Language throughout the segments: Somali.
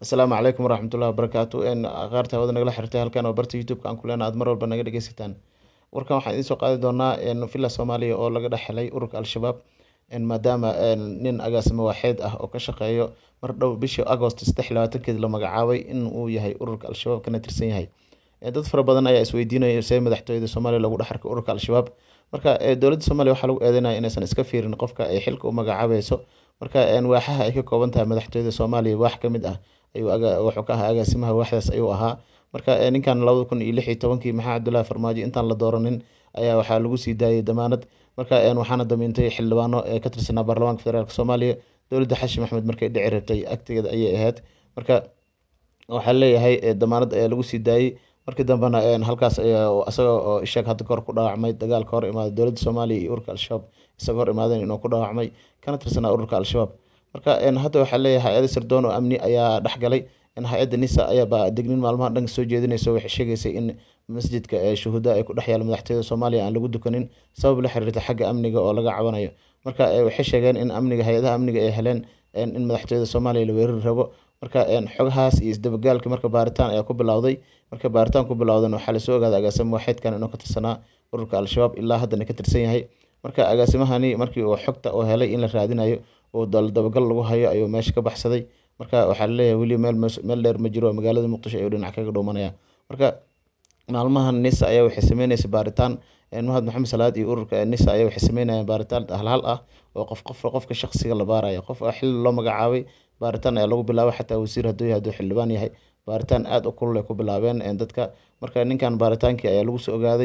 asalaamu calaykum waraxmatullahi wabarakaatu qaarta hawada nagala xirtay halkan oo barta youtube-ka aan ku leena aad mar walba naga dhegeysataan warkan waxaan idiin soo qaadi doonaa villa soomaaliya oo laga dhex helay ururka al-shabaab maadaama nin agaasimo waaxeed ah oo ka shaqeeyo mar dhow bishii agost saddex iyo labaatankeedi la magacaabay in uu yahay ururka al-shabaab kana tirsan yahay dad fara badan ayaa isweydiinaya see madaxtooyada soomaaliya lagu dhex arkay ururka al-shabaab marka dowladda soomaaliya waxaa lagu eedeynaya inaysan iska fiirin qofka ay xilka u magacaabayso marka waaxaha ay ka kooban tahay madaxtooyada soomaaliya waax ka mid ah ayuu wuxuu ka ahaa agaasimaha waaxdaas ayuu ahaa marka ninkan labada kun iyo lix iyo tobankii maxaa cabdullaahi farmaajo intaan la dooranin ayaa waxaa lagu sii daayay damaanad marka waxaana damiintay xildhibaano ee ka tirsanaa baarlamaanka federaalk soomaaliya dowladda xashim axmed markay dhici rabtay agtegeeda ayay ahayd marka waxaa leeyahay damaanad ayaa lagu sii daayey markii dambena halkaas isaga oo ishaeg hadda kahor ku dhaawacmay dagaal ka hor imaaday dowladda soomaaliya iyo ururka al-shabaab isaga hor imaadeen inuu ku dhaawacmay kana tirsanaa ururka al-shabaab marka hadda waxaa leeyahay hay-ada sirdoon oo amni ayaa dhexgalay hay-adda nisa ayaaba degnin maalmaha dhanka soo jeedinayso waxay sheegaysay in masjidka shuhuda ay ku dhex yaala madaxtooyada soomaaliya aan lagu dukanin sabab la xiriirta xagga amniga oo laga cabanayo marka waxay sheegeen in amniga hay-adaha amniga ay heleen in madaxtooyada soomaaliya la weerari rabo marka xogahaas iyo isdabagaalki marka baaritaan ayaa ku bilowday marka baaritaan ku bilowdan waxaa lasoo ogaaday agaasimo waaxeedkan inuu ka tirsanaa ururka al-shabaab ilaa haddana ka tirsan yahay marka agaasimahani markii uu xogta uu helay in la raadinayo oo dabagal lagu hayo ayuu meesha ka baxsaday marka waxaa laleeyahay weli meel meel dheer ma jiro magaalada muqdisho ayuu dhinac kaga dhuumanaya marka maalmahan nisa ayaa waxay sameyneysa baaritaan mahad maxamed salaad iyo ururka nisa ayaa waxay sameynayaan baaritaan halhal ah oo qof qof qofka shaqsiga la baarayo qof xilli loo magacaabay baaritaan ayaa lagu bilaabay xataa wasiir hadduu yahay hadduu xildhibaan yahay baaritaan aada u kulul ay ku bilaabeen dadka marka ninkan baaritaankii ayaa lagu soo ogaaday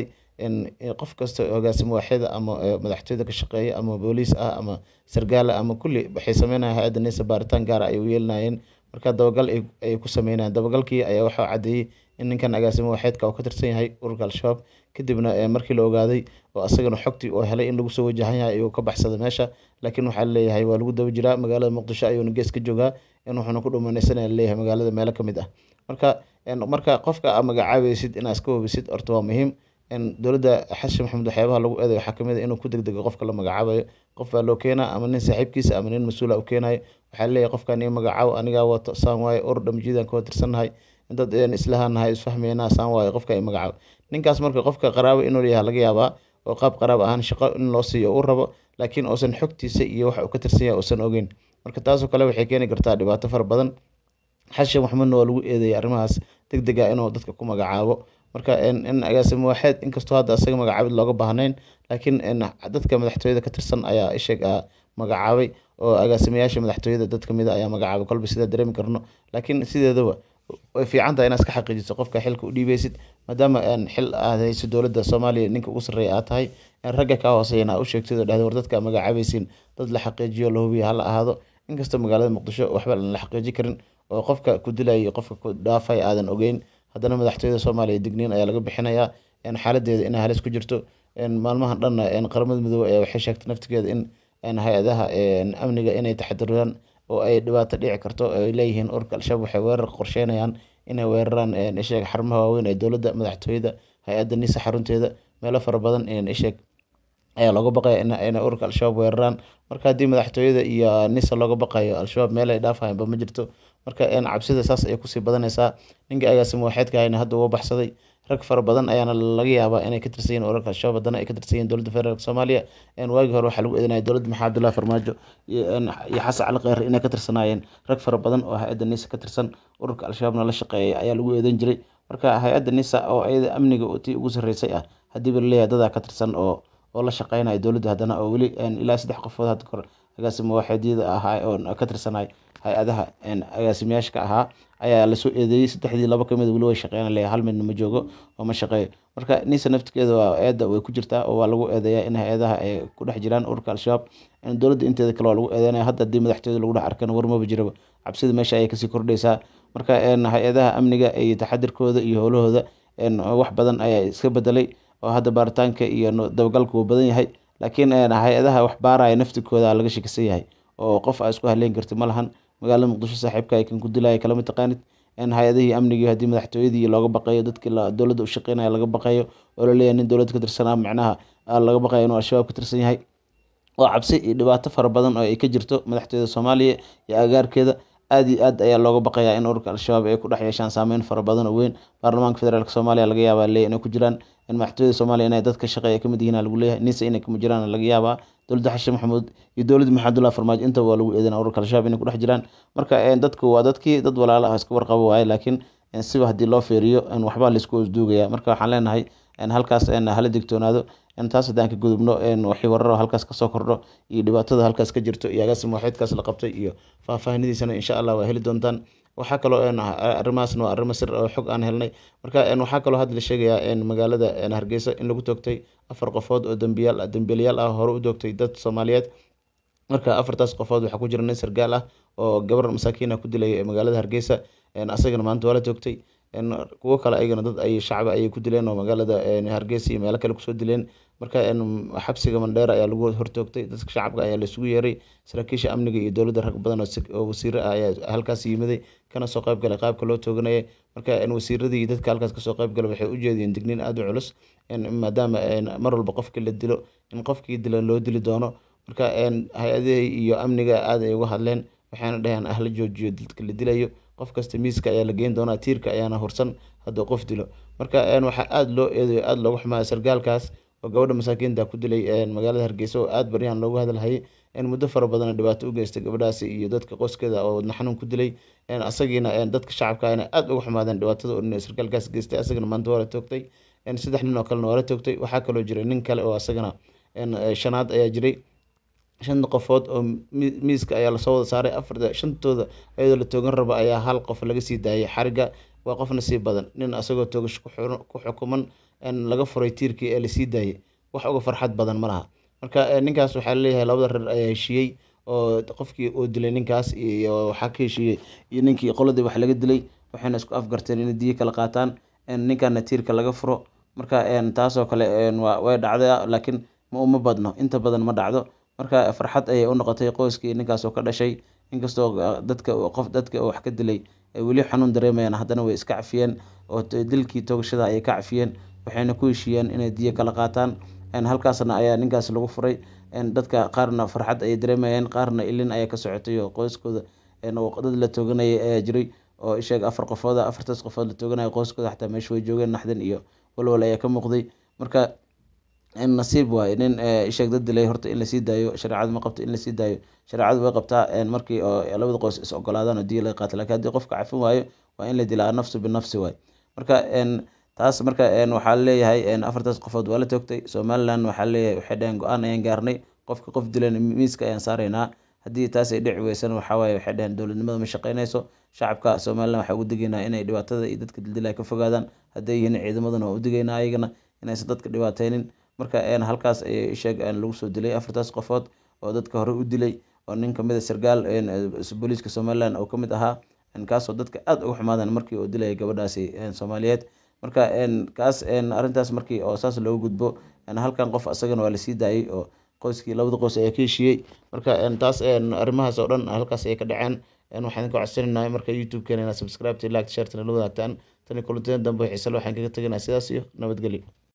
qof kasta hogaasimo waaxida ama madaxtooyada ka shaqeeya ama booliis ah ama sargaala ama kulli waxay sameynayaan hay-adda nisa baaritaan gaara ay u yeelinayeen marka dabagal ay ku sameynayaan dabagalkii ayaa waxaa caddeeyey in ninkan agaasimo waaxeedka uu ka tirsan yahay ururka al-shabaab kadibna markii la ogaaday oo asagana xogtii oo helay in lagu soo wajahan yahay ayuu ka baxsaday meesha laakiin waxaa laleeyahay waa lagu daba jiraa magaalada muqdisho ayuuna gees ka joogaa in wuxuuna ku dhumanaysanaya laleeyahay magaalada meelo ka mid ah marka marka qofka aa magacaabaysid inaa iska hubisid horta waa muhiim dowladda xasan maxamed waxyaabaha lagu eeday waxaa kamid a inuu ku degdego qofka la magacaabayo qof baa loo keenaa ama nin saaxiibkiisa ama nin mas-uula u keenayo waxaa leeyahay qofkan ii magacaabo anigaa wato saan waaye urur dhamjiidaan ka tirsannahay dad islahanahay isfahmeynaa saan waaye qofka ii magacaabo ninkaas marka qofka qaraabo inuu leeyahay laga yaabaa oo qaab qaraab ahaan shaqo in loo siiyo uu rabo laakiin uusan xogtiisa iyo waxa uu ka tirsan yahay uusan ogeyn marka taasoo kale waxay keeni kartaa dhibaato fara badan xashan maxmedna waa lagu eedeeyay arrimahaas deg deg ah inuu dadka ku magacaabo marka in agaasimo waaxeed inkastoo hadda asaga magacaabid looga baahnayn laakiin dadka madaxtooyada ka tirsan ayaa isheeg magacaabay oo agaasimayaasha madaxtooyada dad kamid a ayaa magacaabay kolba sidaa dareemi karno laakiin sideedaba way fiican tahay inaad iska xaqiijiso qofka xilka u dhiibeysid maadaama xil aad hayso dowladda soomaaliya ninka ugu sarreeya aad tahay ragga kaa hooseyana aa u sheegtid oo dhahda war dadka magacaabaysiin dad la xaqiijiyo la hubiya hala ahaado inkastoo magaalada muqdisho waxba aan la xaqiiji karin oo qofka ku dilaya iyo qofka ku dhaafay aadan ogeyn haddana madaxtooyada soomaaliya digniin ayaa laga bixinayaa xaaladeeda inay halis ku jirto maalmahan dhanna qaramada midoobey ayaa waxay sheegtay naftigeeda in hay-adaha amniga inay taxadiraan oo ay dhibaato dhici karto ay leeyihiin ururka al-shabaab waxay weerar qorsheynayaan inay weeraraan isheeg xarumaha waaweyn ee dowladda madaxtooyada hay-adda nisa xarunteeda meelo fara badan isheeg ayaa looga baqaya inay ururka al-shabaab weeraraan marka haddii madaxtooyada iyo nisa looga baqayo al-shabaab meel ay dhaafahaynba ma jirto marka cabsida saas ayay kusii badanaysaa ninka agaasimo waaxeedka hayna hadda uga baxsaday rag fara badan ayaana laga yaabaa inay ka tirsan yihin ururka al-shabaab haddana ay ka tirsan yihin dowladda federaalk soomaaliya waagii hore waxaa lagu eedanaya dowladda maxamed abdullahi farmaajo iyo xasan cali kheyre inay ka tirsanaayeen rag fara badan oo hay-adda nisa ka tirsan ururka al-shabaabna la shaqeeyay ayaa lagu eedan jiray marka hay-adda nisa oo iyada amniga tii ugu sarreysay ah haddiiba laleeyahay dadaa ka tirsan oo oo la shaqeynaya dowladda haddana oo weli ilaa saddex qofood hadda kor agaasimo waaxeedyada ahaa oo ka tirsanay hay-adaha agaasimayaashka ahaa ayaa lasoo eedeeyey saddexdii laba kamid weli way shaqeyn leeyahay hal midna ma joogo oo ma shaqeeyo marka nisa naftigeeda waa eedda way ku jirtaa oo waa lagu eedeeyaa in hay-adaha ay ku dhex jiraan ururka al-shabaab dowladda inteeda kale waa lagu eedeynaya hadda haddii madaxtooyada lagu dhex arkana warmaba jiraba cabsida meesha ayay kasii kordhaysaa marka hay-adaha amniga iyo taxadirkooda iyo howlahooda wax badan ayaa iska bedelay oo hadda baaritaanka iyo dabagalka wuu badan yahay laakiin hay-adaha wax baaraya naftikooda laga shakisan yahay oo qof aa isku haleyn karti ma lahan magaalada muqdisho saaxiibka kan ku dilaya kalama taqaanid hay-adihii amnigii haddii madaxtooyadii looga baqayo dadkii dowladda u shaqeynaya laga baqayo oo laleeyahay nin dowladda ka tirsanaa macnaha laga baqayo inuu al-shabaab ka tirsan yahay oo cabsi iyo dhibaato fara badan oo ay ka jirto madaxtooyada soomaaliya iyo agaarkeeda aad iyo aad ayaa looga baqayaa in ururka al-shabaab ay ku dhex yeeshaan saameyn fara badan oo weyn baarlamaanka federaalk soomaaliya laga yaabaa leeyahy inay ku jiraan in madaxtooyada soomaaliya inay dadka shaqeeya kamid yihiin lagu leeyahay nisa inay kama jiraan laga yaabaa dowladda xashin maxamuud iyo dowladda maxamedullah farmaajo intaba waa lagu eedeynaa ururka al-shabaab inay ku dhex jiraan marka dadku waa dadkii dad walaala ah iska warqabo waaye laakiin siba haddii loo feeriyo waxbaa laisku osduugaya marka waxaan leenahay halkaas hala digtoonaado taas haddaan ka gudubno wixii wararo halkaas kasoo kordho iyo dhibaatada halkaas ka jirto iyo agaasim waaxeedkaas la qabtay iyo faahfaahinidiisana insha allah waa heli doontaan waxaa kaloo arrimahaasna waa arrimo sir oo xog aan helnay marka waxaa kaloo hadda la sheegayaa magaalada hargeysa in lagu toogtay afar qofood oo dambiyaal dambiilayaal ah hore u doogtay dad soomaaliyeed marka afartaas qofood waxaa ku jira nin sargaal ah oo gabar masaakiin ah ku dilay magaalada hargeysa asagana maanta waa la toogtay kuwo kale ayagana dad ay shacbi ayay ku dileen oo magaalada hargeysa iyo meelo kale kusoo dileen marka xabsiga mandheera ayaa lagu hortoogtay dadka shacabka ayaa laisugu yeeray saraakiisha amniga iyo dowladda rag badan oo wasiiro ah ayaa halkaas yimiday kana soo qayb galay qaabka loo tooganaya marka wasiiradii iyo dadka halkaas kasoo qayb galay waxay u jeediyeen digniin aada u culus maadaama mar walba qofkii la dilo in qofkii dilan loo dili doono marka hay-adihii iyo amniga aad ay uga hadleen waxayna dhaheen ah la joojiyo dadka la dilayo qof kasta miiska ayaa la geyn doonaa tiirka ayaana hursan hadduu qof dilo marka waxaa aada loo eedayo aada loogu xumaaya sargaalkaas oo gabadha masaakiinta ku dilay magaalada hargeysa oo aada baryahan loogu hadalhayay in muddo fara badan dhibaato u geystay gabadhaasi iyo dadka qoyskeeda oo wadna xanuun ku dilay asagiina dadka shacabka ina aada uga xumaadeen dhibaatada oo sargaalkaas geystay asagana maanta waa la toogtay saddex nin oo kalena waa la toogtay waxaa kaloo jiray nin kale oo asagana shanaad ayaa jiray shan qofood oo miiska ayaa lasoo wada saaray afar shantooda iyadoo la toogan rabo ayaa hal qof laga sii daayay xariga waa qofna sii badan nin asagoo toogasho ku xukuman laga furay tiirkii ee lasii daayay wax uga farxad badan ma laha marka ninkaas waxaa laleeyahay labada reer ayaa heshiiyey oo qofkii uu dilay ninkaas iyo waxaa ka heshiiyey iyo ninkii qoladii wax laga dilay waxayna isku afgarteen inay diyo kala qaataan ninkana tiirka laga furo marka taasoo kale way dhacdaa laakiin ma uma badno inta badan ma dhacdo marka farxad ayay u noqotay qoyskii ninkaasoo ka dhashay inkastoo dadka qof dadka wax ka dilay ay weli xanuun dareemayaan haddana way iska cafiyeen oo dilkii toogashada ayay ka cafiyeen waxayna ku heshiiyeen inay diyo kala qaataan halkaasna ayaa ninkaas lagu furay dadka qaarna farxad ayay dareemayeen qaarna ilin ayaa ka socotay oo qoyskooda dad la tooganayay ayaa jiray oo isheeg afar qofooda afartaas qofood la tooganaya qoyskooda xataa meesha way joogeen naxdin iyo walwal ayaa ka muuqday marka nasiib waaye nin isheeg dad dilay horta in lasii daayo shareecadu ma qabto in lasii daayo shareecadu way qabtaa markii oo labada qoys is ogolaadaan oo diya laga qaato lakin haddii qofka cafin waayo waa in la dilaa nafsu binafsi waaye marka taas marka waxaa leeyahay afartaas qofood waa la toogtay somaliland waxaa leeyahay waxay dhaheen go-aan ayaan gaarnay qofka qof dilan miiska ayaan saaraynaa haddii taas ay dhici weysana waxaa waaye waxay dhaheen dowladnimada ma shaqeynayso shacabka somaliland waxaa ugu digaynaa inay dhibaatada iyo dadka dildilaya ka fogaadaan hadday yihiin ciidamadana waa u digaynaa ayagana inaysan dadka dhibaateynin marka halkaas ayay sheeg lagu soo dilay afartaas qofood oo dadka hore u dilay oo nin kamid a sargaal booliiska somaliland oo kamid ahaa kaasoo dadka aada uga xumaadeen markii uu dilayay gabadhaasi soomaaliyeed marka kaas arrintaas markii oo saas loogu gudbo halkan qof asagana waa lasii daayay oo qoyskii labada qoys ayaa ka heshiiyey marka taas arrimahaas oo dhan halkaas ayay ka dhaceen waxaan ka codsanaynaa marka youtube-keena inaad subscribe like shartana la wadaagtaan tani kulantina dambe xiisale waxaan kaga teganaa sidaas iyo nabadgelyo